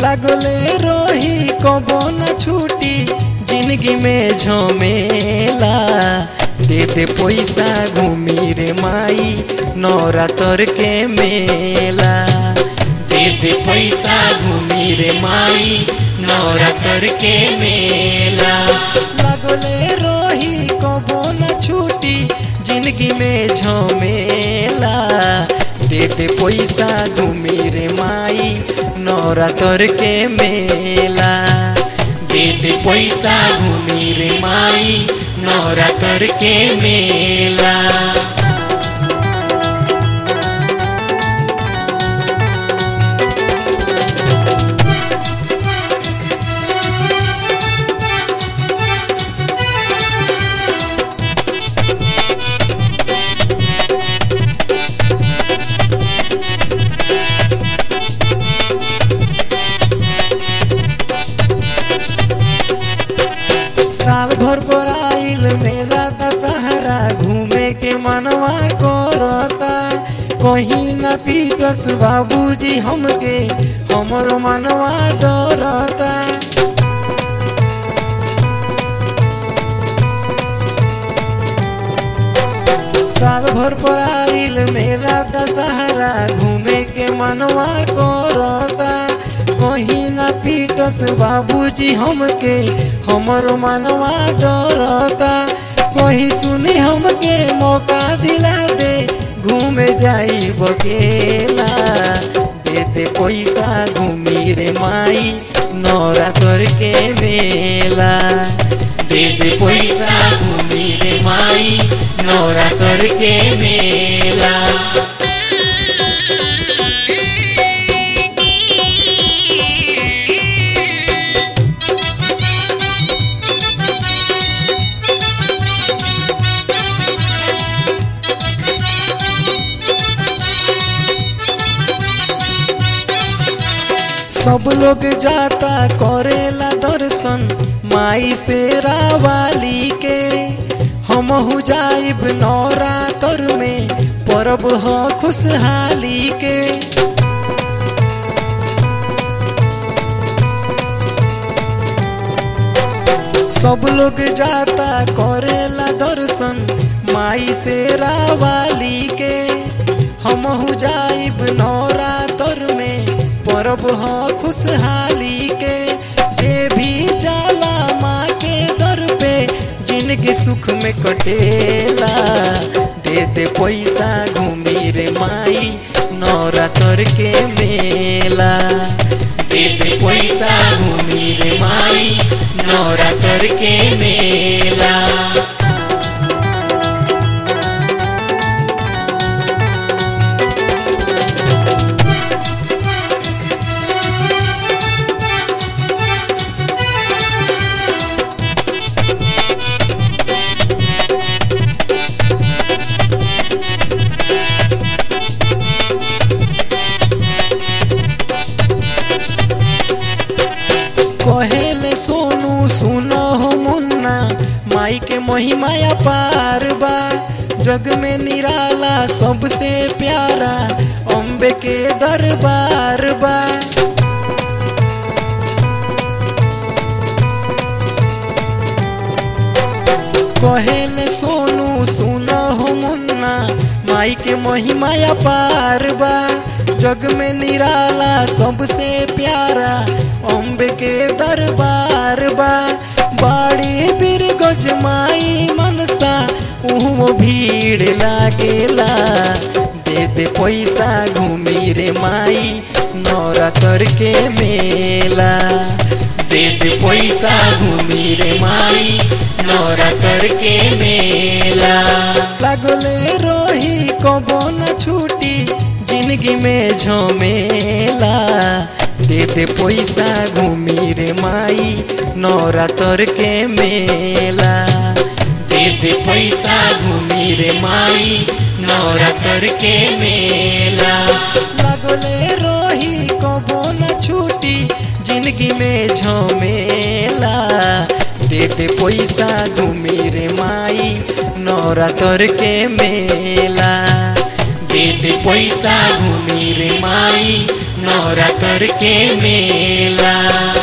लागले रोही कबो न छूटी जिंदगी में झमेला दे दे पैसा घूमी रे माई नवरात्र के मेला दे दे पैसा घूमी रे माई नवरात्र के मेला लागले रोही कबो न छूटी जिंदगी में झमेला दे दे पैसा घूमी रे माई नवरात्र के मेला दे दे पैसा घूमी रे माई नवरात्र के मेला साल भर पर आइल मेला दशहरा घूमे के मनवा करता कहीं न पीटस बाबूजी हमके हमरो मनवा डरता साल भर पर आइल मेला दशहरा घूमे के मनवा करता कहीं न पीटस बाबूजी हमके हमरो मनवा डरता कहीं सुनी हमके मौका दिला दे घूमे जाई बकेला दे दे पैसा घूमी रे माई नवरात्र के मेला दे दे पैसा घूमी रे माई नवरात्र के मेला सब लोग जाता करेला दर्शन माई से रावाली के हम हो जाइब नवरात्र में परब ह खुशहाली के सब लोग जाता करेला दर्शन माई से रावाली के हम हो जाइब नवरात्र में परब ह खुशहाली के जे भी जाला माँ के दर पे जिंदगी सुख में कटेला दे दे पैसा घूमी रे माई नवरात्र के मेला दे दे पैसा घूमी रे माई नवरात्र के मेला कहेले सोनू सुनो हो मुन्ना माई के महिमा पार बा जग में निराला सबसे प्यारा अम्बे के दरबार बा कहेले सोनू सुनो हो मुन्ना माई के महिमा पार बा जग में निराला सबसे प्यारा अम्बे के दरबार बा बाड़ी बीर गजमाई मनसा उहो भीड़ लागेला दे दे पैसा घूमी रे माई नवरात्र के मेला दे दे पैसा घूमी रे माई नवरात्र के मेला लागले रोही कबो न छूटी जिंदगी में झमेला दे दे पैसा घूमी रे माई नवरात्र के मेला दे दे पैसा घूमी रे माई नवरात्र के मेला लगले रोही कबो न छूटी जिंदगी में झमेला दे दे पैसा घूमी रे माई नवरात्र के मेला दे दे पैसा घूमी रे माई नवरात्र के मेला